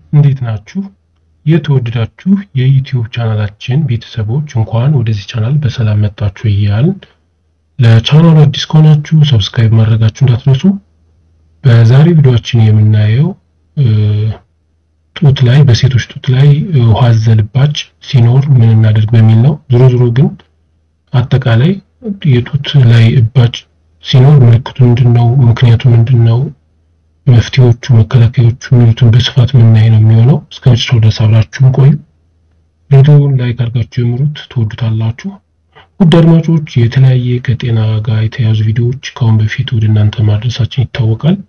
እንዴት ናችሁ? የተወደዳችሁ የዩቲዩብ ቻናላችን ቤተሰቦች እንኳን ወደዚህ ቻናል በሰላም መጣችሁ እያልን ለቻናሉ አዲስ ከሆናችሁ ሰብስክራይብ ማድረጋችሁ እንዳትረሱ። በዛሬ ቪዲዮአችን የምናየው ጡት ላይ በሴቶች ጡት ላይ ውሃ አዘል እባጭ ሲኖር ምን እናደርግ በሚል ነው። ዞሮ ዞሮ ግን አጠቃላይ የጡት ላይ እባጭ ሲኖር ምልክቱ ምንድን ነው? ምክንያቱ ምንድን ነው? መፍትሄዎቹ፣ መከላከያዎቹ የሚሉትን በስፋት የምናይ ነው የሚሆነው። እስከ መጨረሻው ድረስ አብራችሁን ቆዩ። ቪዲዮውን ላይክ አድርጋችሁ ጀምሩት፣ ትወዱታላችሁ። ውድ አድማጮች የተለያየ ከጤና ጋር የተያዙ ቪዲዮዎች ከአሁን በፊት ወደ እናንተ ማድረሳችን ይታወቃል።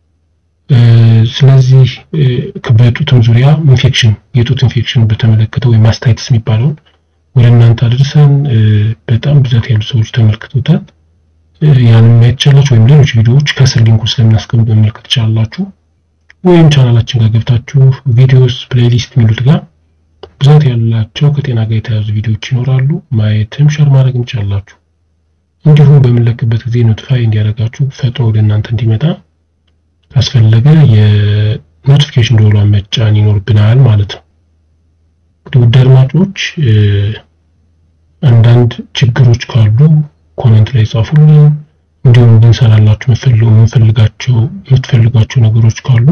ስለዚህ በጡትም ዙሪያ ኢንፌክሽን የጡት ኢንፌክሽን በተመለከተ ወይም ማስታይትስ የሚባለውን ወደ እናንተ አድርሰን በጣም ብዛት ያሉ ሰዎች ተመልክቶታል። ያንን ማየት ትችላላችሁ። ወይም ሌሎች ቪዲዮዎች ከስር ሊንኩ ስለምናስቀምጥ መመልከት ትችላላችሁ። ወይም ቻናላችን ጋር ገብታችሁ ቪዲዮስ ፕሌሊስት የሚሉት ጋር ብዛት ያላቸው ከጤና ጋር የተያዙ ቪዲዮዎች ይኖራሉ። ማየትም ሸር ማድረግ እንችላላችሁ። እንዲሁም በምንለቅበት ጊዜ ኖቲፋይ እንዲያደርጋችሁ ፈጥኖ ወደ እናንተ እንዲመጣ ካስፈለገ የኖቲፊኬሽን ደወሏን መጫን ይኖርብናል ማለት ነው። እንግዲህ ውድ አድማጮች አንዳንድ ችግሮች ካሉ ኮሜንት ላይ ጻፉልን። እንዲሁም እንድንሰራላችሁ የምንፈልጋቸው የምትፈልጓቸው ነገሮች ካሉ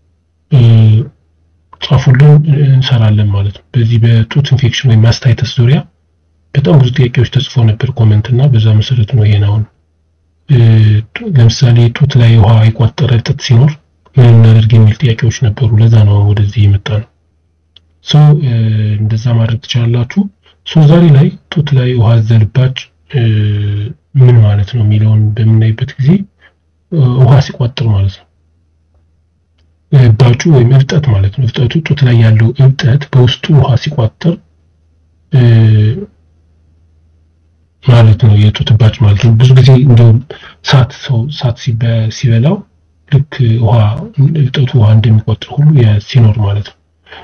ጻፉልን፣ እንሰራለን ማለት ነው። በዚህ በጡት ኢንፌክሽን ወይም ማስታይተስ ዙሪያ በጣም ብዙ ጥያቄዎች ተጽፎ ነበር ኮሜንት እና በዛ መሰረት ነው ይሄን አሁን ለምሳሌ ጡት ላይ ውሃ የቋጠረ እብጠት ሲኖር ምን እናደርግ የሚል ጥያቄዎች ነበሩ። ለዛ ነው ወደዚህ የመጣ ነው። ሰው እንደዛ ማድረግ ትችላላችሁ። ሰው ዛሬ ላይ ጡት ላይ ውሃ አዘል እባጭ ምን ማለት ነው የሚለውን በምናይበት ጊዜ ውሃ ሲቋጥር ማለት ነው። እባጩ ወይም እብጠት ማለት ነው። እብጠቱ ጡት ላይ ያለው እብጠት በውስጡ ውሃ ሲቋጥር ማለት ነው የጡት እባጭ ማለት ነው። ብዙ ጊዜ እንደውም ሳት ሰው ሳት ሲበላው ልክ ውሃ እብጠቱ ውሃ እንደሚቋጥር ሁሉ ሲኖር ማለት ነው።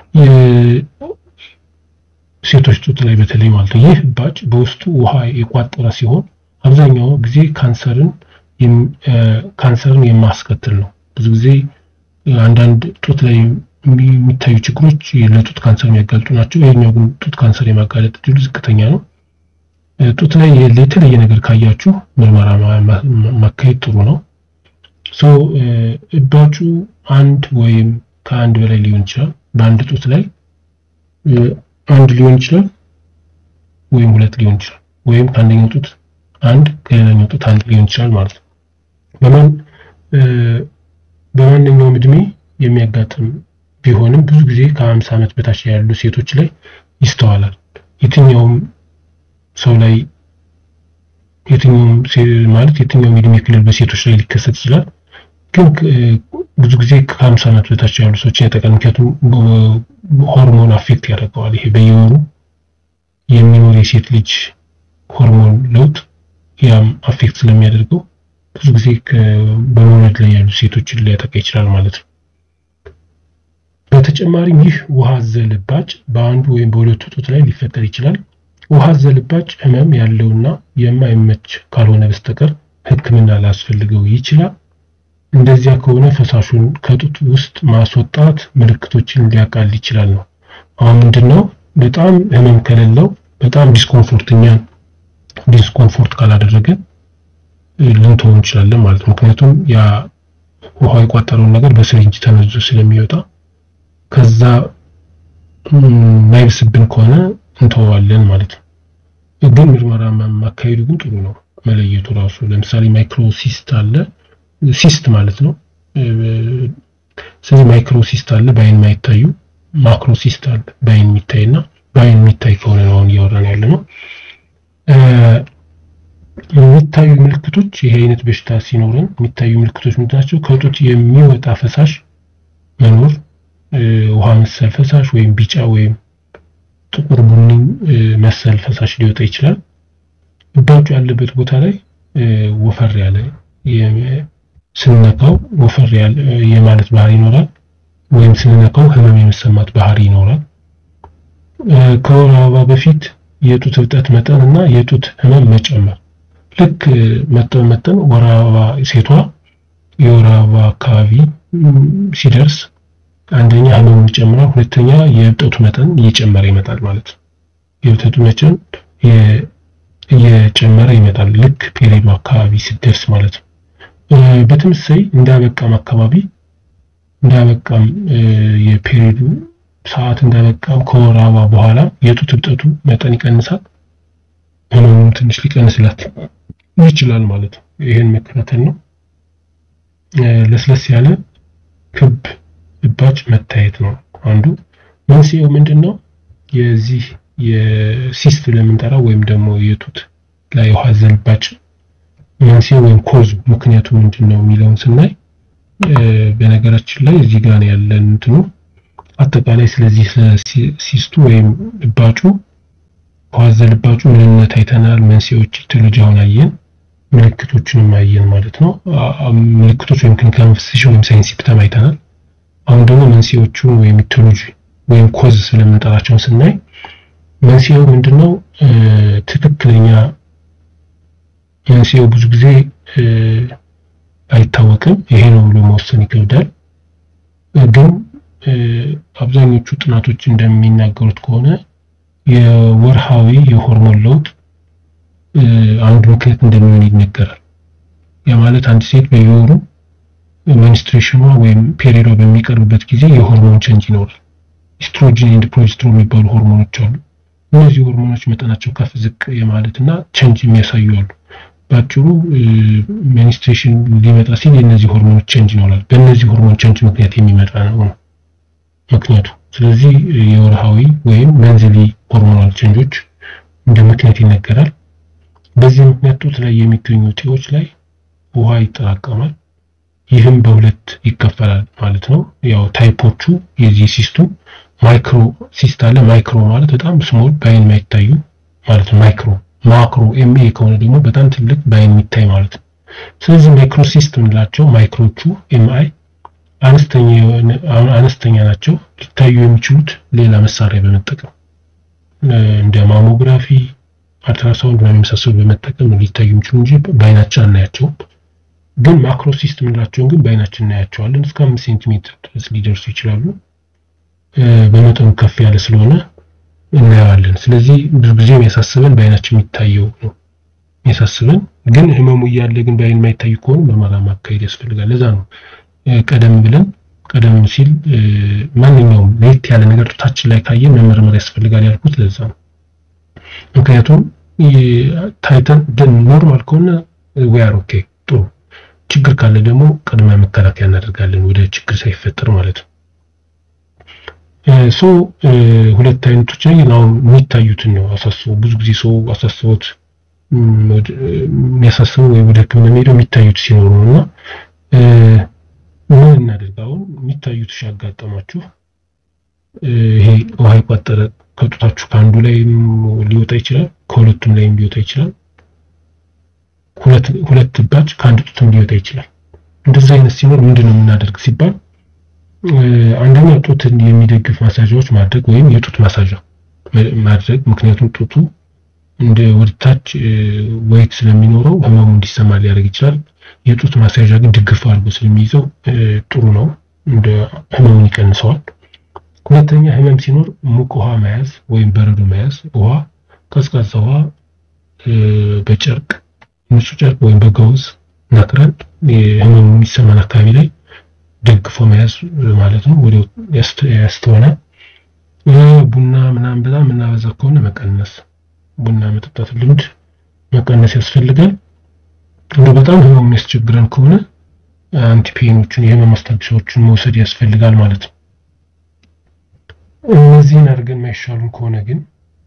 ሴቶች ጡት ላይ በተለይ ማለት ነው ይህ እባጭ በውስጡ ውሃ የቋጠረ ሲሆን አብዛኛው ጊዜ ካንሰርን ካንሰርን የማስከትል ነው። ብዙ ጊዜ አንዳንድ ጡት ላይ የሚታዩ ችግሮች ለጡት ካንሰር የሚያጋልጡ ናቸው። ይሄኛው ግን ጡት ካንሰር የማጋለጥ እድሉ ዝቅተኛ ነው። ጡት ላይ የተለየ ነገር ካያችሁ ምርመራ ማካሄድ ጥሩ ነው። ሶ እባጩ አንድ ወይም ከአንድ በላይ ሊሆን ይችላል። በአንድ ጡት ላይ አንድ ሊሆን ይችላል ወይም ሁለት ሊሆን ይችላል። ወይም ከአንደኛው ጡት አንድ ከሌላኛው ጡት አንድ ሊሆን ይችላል ማለት ነው። በማን በማንኛውም እድሜ የሚያጋጥም ቢሆንም ብዙ ጊዜ ከ50 ዓመት በታች ያሉ ሴቶች ላይ ይስተዋላል። የትኛውም ሰው ላይ የትኛውም ማለት የትኛውም የእድሜ ክልል በሴቶች ላይ ሊከሰት ይችላል። ግን ብዙ ጊዜ ከ50 ዓመት በታች ያሉ ሰዎችን ያጠቃል። ምክንያቱም ሆርሞን አፌክት ያደርገዋል። ይሄ በየወሩ የሚኖር የሴት ልጅ ሆርሞን ለውጥ ያም አፌክት ስለሚያደርገው ብዙ ጊዜ በመውለድ ላይ ያሉ ሴቶችን ሊያጠቃ ይችላል ማለት ነው። በተጨማሪም ይህ ውሃ አዘል እባጭ በአንዱ ወይም በሁለቱ ጡት ላይ ሊፈጠር ይችላል። ውሃ አዘል እባጭ ህመም ያለውና የማይመች ካልሆነ በስተቀር ሕክምና ሊያስፈልገው ይችላል። እንደዚያ ከሆነ ፈሳሹን ከጡት ውስጥ ማስወጣት ምልክቶችን ሊያቃል ይችላል ነው። አሁን ምንድነው በጣም ህመም ከሌለው በጣም ዲስኮምፎርት እኛን ዲስኮምፎርት ካላደረገ ልንተው እንችላለን ማለት ነው። ምክንያቱም ያ ውሃ የቋጠረውን ነገር በስሪንጅ ተመዞ ስለሚወጣ ከዛ ማይብስብን ከሆነ እንተዋለን ማለት ነው። ግን ምርመራ ማካሄዱ ግን ጥሩ ነው መለየቱ ራሱ። ለምሳሌ ማይክሮሲስት አለ ሲስት ማለት ነው። ስለዚህ ማይክሮሲስት አለ በአይን ማይታዩ፣ ማክሮሲስት አለ በአይን የሚታይና በአይን የሚታይ ከሆነ ነው አሁን እያወራን ያለ ነው። የሚታዩ ምልክቶች ይሄ አይነት በሽታ ሲኖረን የሚታዩ ምልክቶች ምንድን ናቸው? ከጡት የሚወጣ ፈሳሽ መኖር፣ ውሃ መሰል ፈሳሽ ወይም ቢጫ ወይም ጥቁር ቡኒ መሰል ፈሳሽ ሊወጣ ይችላል። እባጩ ያለበት ቦታ ላይ ወፈር ያለ ስንነካው ወፈር ያለ የማለት ባህሪ ይኖራል፣ ወይም ስንነካው ህመም የመሰማት ባህሪ ይኖራል። ከወር አበባ በፊት የጡት እብጠት መጠን እና የጡት ህመም መጨመር ልክ መጠን መጠን ወር አበባ ሴቷ የወር አበባ አካባቢ ሲደርስ አንደኛ ህመሙ ይጨምራል፣ ሁለተኛ የእብጠቱ መጠን እየጨመረ ይመጣል ማለት ነው። የእብጠቱ መጠን እየጨመረ ይመጣል ልክ ፔሪዱ አካባቢ ሲደርስ ማለት ነው። በተመሳይ እንዳበቃም አካባቢ እንዳበቃም የፔሪዱ ሰዓት እንዳበቃም ከወር አበባ በኋላ የጡት እብጠቱ መጠን ይቀንሳል፣ ህመሙ ትንሽ ሊቀንስላት ይችላል ማለት ነው። ይሄን መከታተል ነው። ለስለስ ያለ ክብ እባጭ መታየት ነው አንዱ። መንስኤው ምንድን ነው? የዚህ የሲስት ለምንጠራው ወይም ደግሞ የጡት ላይ ውሃ አዘል እባጭ መንስኤው ወይም ኮዙ ምክንያቱ ምንድን ነው የሚለውን ስናይ በነገራችን ላይ እዚህ ጋር ያለን እንትኑ አጠቃላይ ስለዚህ ስለ ሲስቱ ወይም እባጩ ውሃ አዘል እባጩ ምንነት አይተናል። መንስኤዎች ኢቲዮሎጂ አሁን አየን። ምልክቶችንም አየን ማለት ነው። ምልክቶች ወይም ክሊኒካል ማኒፌስቴሽን ወይም ሳይን ሲምፕተም አይተናል። አሁን ደግሞ መንስኤዎቹን ወይም ኢቲዮሎጂ ወይም ኮዝ ስለምንጠራቸውን ስናይ መንስኤው ምንድነው? ትክክለኛ መንስኤው ብዙ ጊዜ አይታወቅም። ይሄ ነው ብሎ መወሰን ይከብዳል። ግን አብዛኞቹ ጥናቶች እንደሚናገሩት ከሆነ የወርሃዊ የሆርሞን ለውጥ አንዱ ምክንያት እንደሚሆን ይነገራል። ያ ማለት አንድ ሴት በየወሩ ሚኒስትሬሽኗ ወይም ፔሪዷ በሚቀርብበት ጊዜ የሆርሞን ቸንጅ ይኖራል። ኢስትሮጂን ኤንድ ፕሮጀስትሮን የሚባሉ ሆርሞኖች አሉ። እነዚህ ሆርሞኖች መጠናቸው ከፍ ዝቅ የማለት እና ቸንጅ የሚያሳዩ አሉ። በአጭሩ ሚኒስትሬሽን ሊመጣ ሲል የእነዚህ ሆርሞኖች ቸንጅ ይኖራል። በእነዚህ ሆርሞን ቸንጅ ምክንያት የሚመጣ ነው ምክንያቱ። ስለዚህ የወርሃዊ ወይም መንዝሊ ሆርሞናል ቸንጆች እንደ ምክንያት ይነገራል። በዚህ ምክንያት ጡት ላይ የሚገኙ እጢዎች ላይ ውሃ ይጠራቀማል። ይህም በሁለት ይከፈላል ማለት ነው። ያው ታይፖቹ የዚህ ሲስቱ ማይክሮ ሲስት አለ። ማይክሮ ማለት በጣም ስሞል በአይን የማይታዩ ማለት ነው። ማይክሮ ማክሮ ኤምኤ ከሆነ ደግሞ በጣም ትልቅ በአይን የሚታይ ማለት ነው። ስለዚህ ማይክሮ ሲስት የምንላቸው ማይክሮቹ ኤምአይ አነስተኛ ናቸው። ሊታዩ የሚችሉት ሌላ መሳሪያ በመጠቀም እንደ ማሞግራፊ፣ አልትራሳውንድ ምናምን የመሳሰሉ በመጠቀም ሊታዩ የሚችሉ እንጂ በአይናችን አናያቸውም። ግን ማክሮሲስት የምንላቸውን ግን በአይናችን እናያቸዋለን። እስከ አምስት ሴንቲሜትር ድረስ ሊደርሱ ይችላሉ። በመጠኑ ከፍ ያለ ስለሆነ እናየዋለን። ስለዚህ ብዙ ጊዜ የሚያሳስበን በአይናችን የሚታየው ነው የሚያሳስበን። ግን ህመሙ እያለ ግን በአይን የማይታዩ ከሆኑ ምርመራ ማካሄድ ያስፈልጋል። ለዛ ነው ቀደም ብለን ቀደም ሲል ማንኛውም ለየት ያለ ነገር ጡታችን ላይ ካየን መመርመር ያስፈልጋል ያልኩት ለዛ ነው። ምክንያቱም ታይተን ኖርማል ከሆነ ዌአር ኦኬ ጥሩ ችግር ካለ ደግሞ ቅድመ መከላከያ እናደርጋለን ወደ ችግር ሳይፈጠር ማለት ነው። ሶ ሁለት አይነቶች ላይ ነው የሚታዩትን ነው አሳስቦ ብዙ ጊዜ ሰው አሳስቦት የሚያሳስበው ወይ ወደ ሕክምና የሚሄደው የሚታዩት ሲኖሩ ነው እና ምን እናደርግ አሁን የሚታዩት ሲያጋጠማችሁ ይሄ ውሃ የቋጠረ ከጡታችሁ ከአንዱ ላይም ሊወጣ ይችላል፣ ከሁለቱም ላይም ሊወጣ ይችላል። ሁለት ሁለት እባጭ ከአንድ ጡትም ሊወጣ ይችላል። እንደዚህ አይነት ሲኖር ምንድን ነው የምናደርግ ሲባል አንደኛ ጡትን የሚደግፍ ማሳዣዎች ማድረግ ወይም የጡት ማሳዣ ማድረግ። ምክንያቱም ጡቱ እንደ ወደታች ወይት ስለሚኖረው ህመሙ እንዲሰማ ሊያደርግ ይችላል። የጡት ማሳዣ ግን ድግፍ አድርጎ ስለሚይዘው ጥሩ ነው፣ እንደ ህመሙን ይቀንሰዋል። ሁለተኛ ህመም ሲኖር ሙቅ ውሃ መያዝ ወይም በረዶ መያዝ፣ ውሃ ቀዝቃዛ ውሃ በጨርቅ ንጹህ ጨርቅ ወይም በገውዝ ነክረን ህመሙ የሚሰማን አካባቢ ላይ ደግፎ መያዝ ማለት ነው። ወዲያው ያስተወናል። ቡና ምናምን በጣም የምናበዛ ከሆነ መቀነስ፣ ቡና መጠጣት ልምድ መቀነስ ያስፈልጋል። እንደ በጣም ህመሙ የሚያስቸግረን ከሆነ አንቲፔኖችን የህመም ማስታገሻዎችን መውሰድ ያስፈልጋል ማለት ነው። እነዚህን አድርገን የማይሻሉን ከሆነ ግን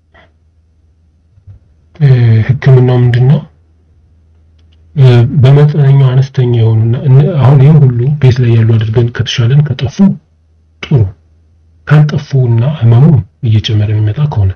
ህክምናው ምንድን ነው? በመጠነኛው አነስተኛ የሆኑና አሁን ይህም ሁሉ ቤት ላይ ያሉ አድርገን ከተሻለን ከጠፉ ጥሩ፣ ካልጠፉና ህመሙ እየጨመረ የሚመጣ ከሆነ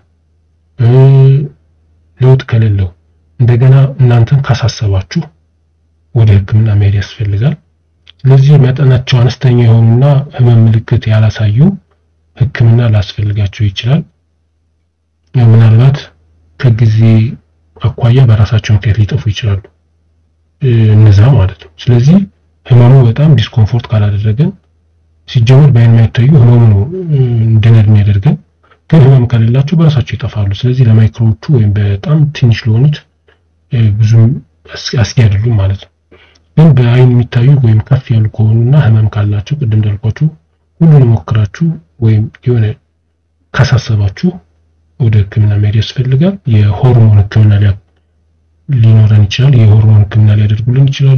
ለውጥ ከሌለው እንደገና እናንተን ካሳሰባችሁ ወደ ህክምና መሄድ ያስፈልጋል። ስለዚህ መጠናቸው አነስተኛ የሆኑና ህመም ምልክት ያላሳዩ ህክምና ላስፈልጋቸው ይችላል። ምናልባት ከጊዜ አኳያ በራሳቸው ምክንያት ሊጠፉ ይችላሉ እነዛ ማለት ነው። ስለዚህ ህመሙ በጣም ዲስኮምፎርት ካላደረገን ሲጀመር በአይን የማይታዩ ህመሙ ነው እንድንድን የሚያደርገን። ግን ህመም ከሌላቸው በራሳቸው ይጠፋሉ። ስለዚህ ለማይክሮዎቹ ወይም በጣም ትንሽ ለሆኑት ብዙም አስጊ አይደሉም ማለት ነው። ግን በአይን የሚታዩ ወይም ከፍ ያሉ ከሆኑና ህመም ካላቸው ቅድም እንዳልኳችሁ ሁሉንም ሞክራችሁ ወይም የሆነ ካሳሰባችሁ ወደ ሕክምና መሄድ ያስፈልጋል። የሆርሞን ሕክምና ሊኖረን ይችላል። የሆርሞን ሕክምና ሊያደርጉልን ይችላሉ።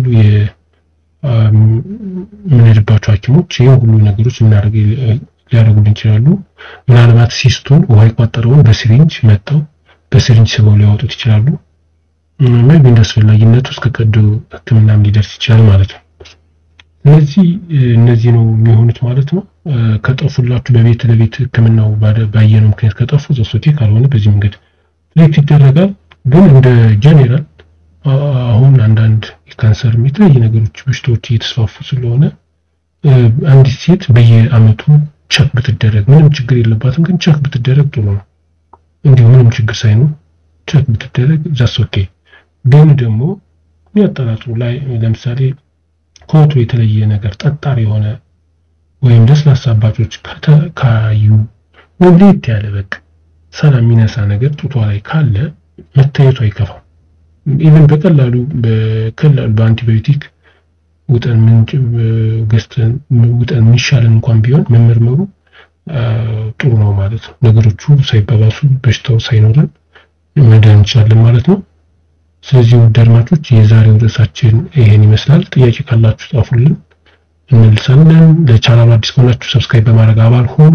የምንሄድባቸው ሐኪሞች ይህን ሁሉ ነገሮች ሊያደርጉልን ይችላሉ። ምናልባት ሲስቱን ውሃ የቋጠረውን በሲሪንጅ መጠው በሲሪንጅ ስበው ሊያወጡት ይችላሉ። ሜቢ እንደ አስፈላጊነቱ እስከ ቀዶ ሕክምናም ሊደርስ ይችላል ማለት ነው። ስለዚህ እነዚህ ነው የሚሆኑት ማለት ነው። ከጠፉላችሁ በቤት ለቤት ሕክምናው ባየነው ምክንያት ከጠፉ ዘሶቴ ካልሆነ በዚህ መንገድ ትሪት ይደረጋል። ግን እንደ ጄኔራል አሁን አንዳንድ የካንሰር የተለያዩ ነገሮች በሽታዎች እየተስፋፉ ስለሆነ አንዲት ሴት በየአመቱ ቸክ ብትደረግ ምንም ችግር የለባትም፣ ግን ቸክ ብትደረግ ጥሩ ነው። እንዲሁ ምንም ችግር ሳይኖር ቸክ ብትደረግ ዛስ ኦኬ። ግን ደግሞ የሚያጠራጥሩ ላይ ለምሳሌ ከወትሮ የተለየ ነገር ጠጣር የሆነ ወይም ለስላሳ አባጮች ካዩ ወይም ለየት ያለ በቃ ሰላም የሚነሳ ነገር ጡቷ ላይ ካለ መታየቱ አይከፋም። ኢቨን በቀላሉ በቀላሉ በአንቲባዮቲክ ውጠን ምንጭ ገዝተን ውጠን የሚሻለን እንኳን ቢሆን መመርመሩ ጥሩ ነው ማለት ነው። ነገሮቹ ሳይባባሱ በሽታው ሳይኖረን መዳን እንችላለን ማለት ነው። ስለዚህ ውድ አድማጮች የዛሬው ርዕሳችን ይሄን ይመስላል። ጥያቄ ካላችሁ ጻፉልን፣ እንመልሳለን። ለቻናሉ አዲስ ከሆናችሁ ሰብስክራይብ በማድረግ አባል ሆኑ።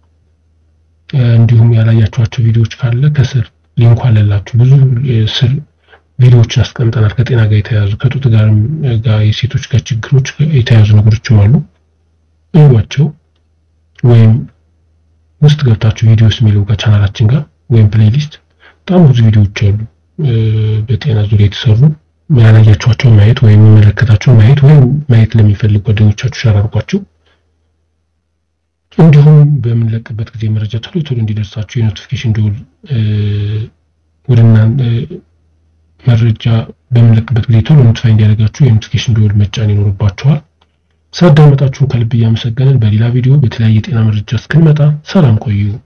እንዲሁም ያላያችኋቸው ቪዲዮዎች ካለ ከስር ሊንኩ አለላችሁ። ብዙ ስር ቪዲዮዎችን አስቀምጠናል። ከጤና ጋር የተያያዙ ከጡት ጋር ጋር የሴቶች ጋር ችግሮች የተያያዙ ነገሮችም አሉ። እዩዋቸው። ወይም ውስጥ ገብታችሁ ቪዲዮስ የሚለው ጋር ቻናላችን ጋር ወይም ፕሌሊስት በጣም ብዙ ቪዲዮዎች አሉ በጤና ዙሪያ የተሰሩ ያላያችኋቸው ማየት ወይም የሚመለከታቸው ማየት ወይም ማየት ለሚፈልግ ጓደኞቻችሁ ሸር አድርጓቸው። እንዲሁም በምንለቅበት ጊዜ መረጃ ቶሎ ቶሎ እንዲደርሳችሁ የኖቲፊኬሽን ደወል ወደ መረጃ በምንለቅበት ጊዜ ቶሎ ኖቲፋይ እንዲያደርጋችሁ የኖቲፊኬሽን ደወል መጫን ይኖርባችኋል። ሳዳመጣችሁን ከልብ እያመሰገንን በሌላ ቪዲዮ በተለያየ የጤና መረጃ እስክንመጣ ሰላም ቆዩ።